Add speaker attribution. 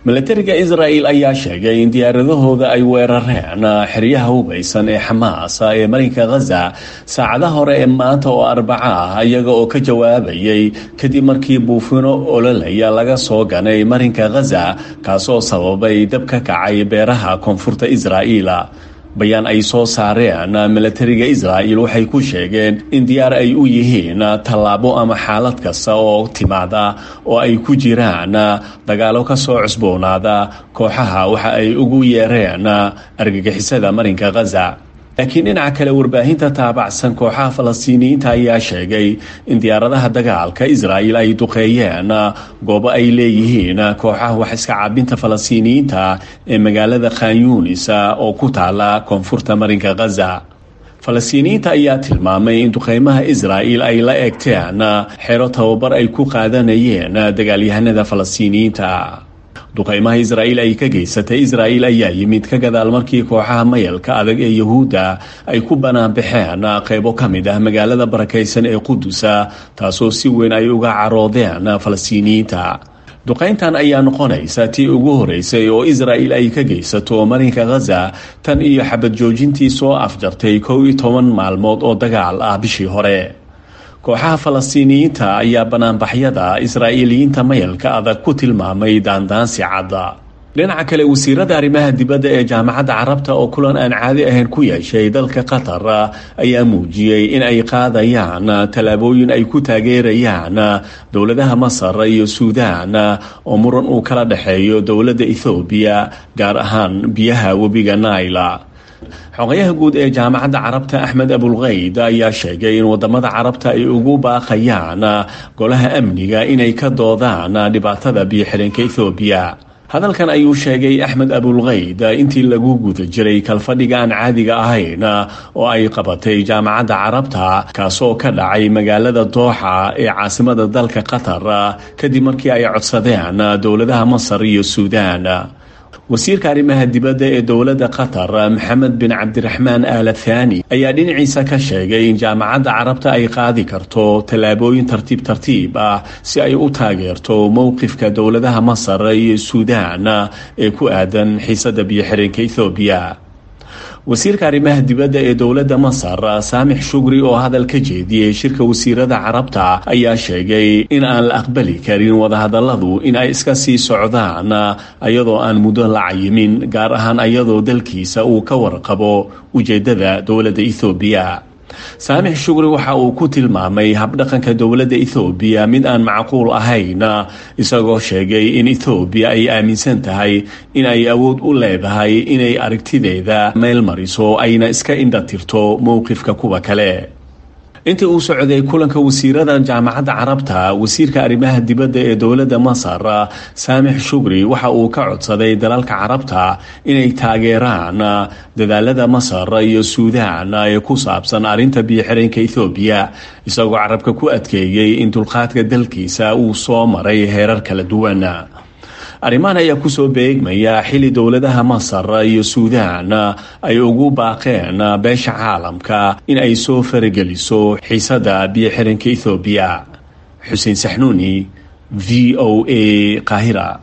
Speaker 1: milatariga israa'el ayaa sheegay in diyaaradahooda ay weerareen xeryaha hubaysan ee xamaas ee marinka khaza saacada hore ee maanta oo arbaca ah iyaga oo ka jawaabayay kadib markii buufino ololaya laga soo ganay marinka khaza kaasoo sababay dab ka kacay beeraha koonfurta israa'iil bayaan ay soo saareen milatariga israa'el waxay ku sheegeen in diyaar ay u yihiin tallaabo ama xaalad kasta oo timaada oo ay ku jiraan dagaalo ka soo cusboonaada kooxaha waxa ay ugu yeereen argagixisada marinka khaza laakiin dhinaca kale warbaahinta taabacsan kooxaha falastiiniyiinta ayaa sheegay in diyaaradaha dagaalka israa'el ay duqeeyeen goobo ay leeyihiin kooxaha wax iska caabinta falastiiniyiinta ee magaalada khanyunis oo ku taala koonfurta marinka khaza falastiiniyiinta ayaa tilmaamay in duqeymaha israa'el ay la eegteen xero tababar ay ku qaadanayeen dagaalyahanada falastiiniyiinta duqeymaha israa'el ay ka geysatay israa'el ayaa yimid ka gadaal markii kooxaha mayalka adag ee yahuudda ay ku banaanbaxeen qeybo ka mid ah magaalada barakaysan ee qudusa taasoo si weyn ay uga caroodeen falastiiniyiinta duqayntan ayaa noqonaysa tii ugu horeysay oo israa'el ay ka geysato marinka khaza tan iyo xabad joojintii soo afjartay kow iyo toban maalmood oo dagaal ah bishii hore kooxaha falastiiniyiinta ayaa banaanbaxyada israa'iiliyiinta mayalka adag ku tilmaamay daandaansi cadda dhinaca kale wasiirada arrimaha dibadda ee jaamacadda carabta oo kulan aan caadi ahayn ku yeeshay dalka qatar ayaa muujiyey in ay qaadayaan tallaabooyin ay ku taageerayaan dowladaha masar iyo suudaan oo muran uu kala dhexeeyo dowladda ethoobiya gaar ahaan biyaha webiga naila xogayaha guud ee jaamacadda carabta axmed abulkayd ayaa sheegay in wadamada carabta ay ugu baaqayaan golaha amniga inay ka doodaan dhibaatada biyo-xidhanka ethoobiya hadalkan ayuu sheegay axmed abulkayd intii lagu guda jiray kalfadhiga aan caadiga ahayn oo ay qabatay jaamacadda carabta kaasoo ka dhacay magaalada dooxa ee caasimada dalka qatar kadib markii ay codsadeen dowladaha masar iyo suudaan wasiirka arrimaha dibadda ee dowladda qatar maxamed bin cabdiraxmaan aala thani ayaa dhinaciisa ka sheegay in jaamacadda carabta ay qaadi karto tallaabooyin tartiib tartiib ah si ay u taageerto mowqifka dowladaha masar iyo suudaan ee ku aadan xiisadda biyo-xireenka ethoobiya wasiirka arrimaha dibadda ee dowladda masar saamix shugri oo hadal ka jeediyey shirka wasiirada carabta ayaa sheegay in aan la aqbali karin wadahadalladu in ay iska sii socdaan ayadoo aan muddo la cayimin gaar ahaan ayadoo dalkiisa uu ka warqabo ujeeddada dowladda ethoobiya saamix shugri waxa uu ku tilmaamay habdhaqanka dowladda ethoobiya mid aan macquul ahayn isagoo sheegay in ethoobiya ay aaminsan tahay in ay awood u leedahay inay aragtideeda meel mariso ayna iska indhatirto mowqifka kuwa kale intii uu socday kulanka wasiirada jaamacadda carabta wasiirka arrimaha dibadda ee dowladda masar saamix shugri waxa uu ka codsaday dalalka carabta inay taageeraan dadaalada masar iyo suudaan ee ku saabsan arrinta biyo-xireenka ethoobiya isagoo carabka ku adkeeyey in dulqaadka dalkiisa uu soo maray heerar kala duwan arrimahan ayaa kusoo beegmaya xili dowladaha masar iyo suudaan ay ugu baaqeen beesha caalamka in ay soo farageliso xiisadda biyo-xireenka ethoobiya xuseen saxnuuni v o a qaahira